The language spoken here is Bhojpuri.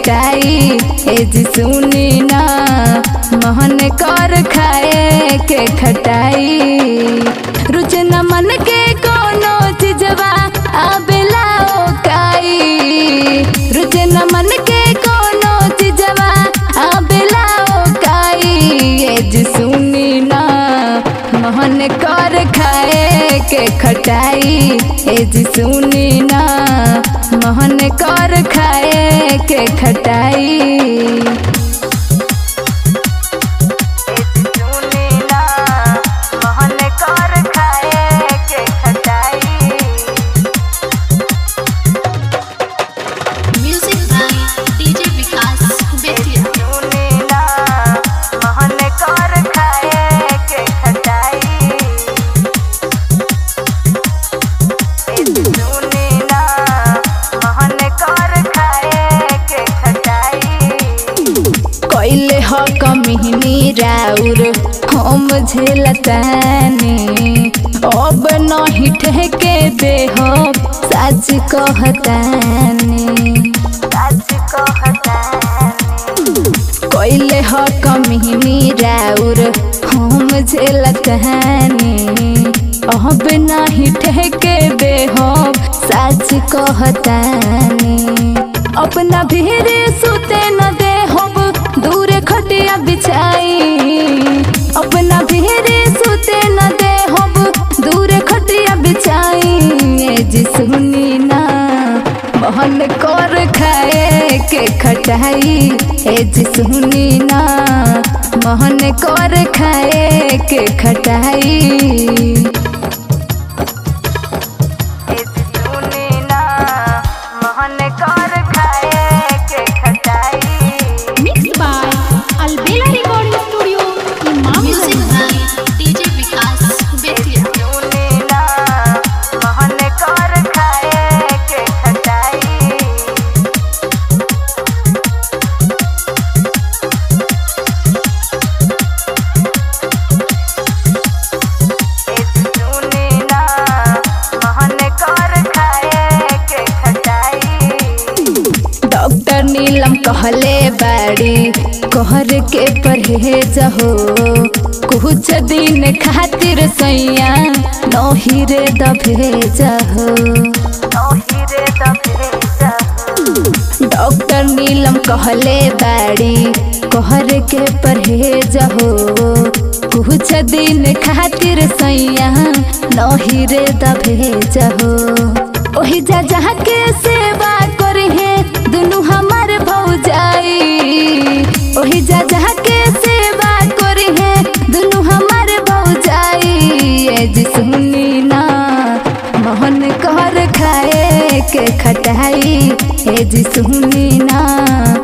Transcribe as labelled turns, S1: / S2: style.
S1: खटाई ए जी सुनी ना मोहन कर खाए के खटाई रुच न मन के कोनो चीजवा आबेला ओकाई रुच न मन के कोनो चीजवा आबेला ओकाई ए जी सुनी ना मोहन कर खाए के खटाई ए जी सुनी ना मोहन कर खाए के खटाई
S2: Music by DJ Vikas Betia.
S1: कैले ह कमिनी राउर हम झेलतानी अब नहीं ठेके दे हो सच कहतानी कैले ह कमिनी राउर हम झेलतानी अब नहीं ठेके दे हो सच कहतानी अपना भीरे सुते न दे होब दूरे खटिया बिछाई अपना भीरे सुते न दे होब दूरे खटिया बिछाई ए जी सुनी ना मोहन कर खाए के खटाई ए जी सुनी ना मोहन कर खाए के खटाई
S3: Mixed by Albela Recording Studio,
S2: Music
S3: Imamganj.
S2: by DJ Vikas Betia.
S1: Doctor Neelam कहले बाड़ी कहर के परहेज हो कुछ दिन खातिर सैया नही रे दभेज हो डॉक्टर नीलम कहले बाड़ी कहर के परहेज हो कुछ दिन खातिर सैया नही रे दभेज हो ओही जा जहाँ के सेवा करे दुनू हमार भौजाई ओही जा जहाँ के सेवा करे दुनू हमार भौजाई ए जी सुनी ना मोहन कर खाए के खटाई ए जी सुनी ना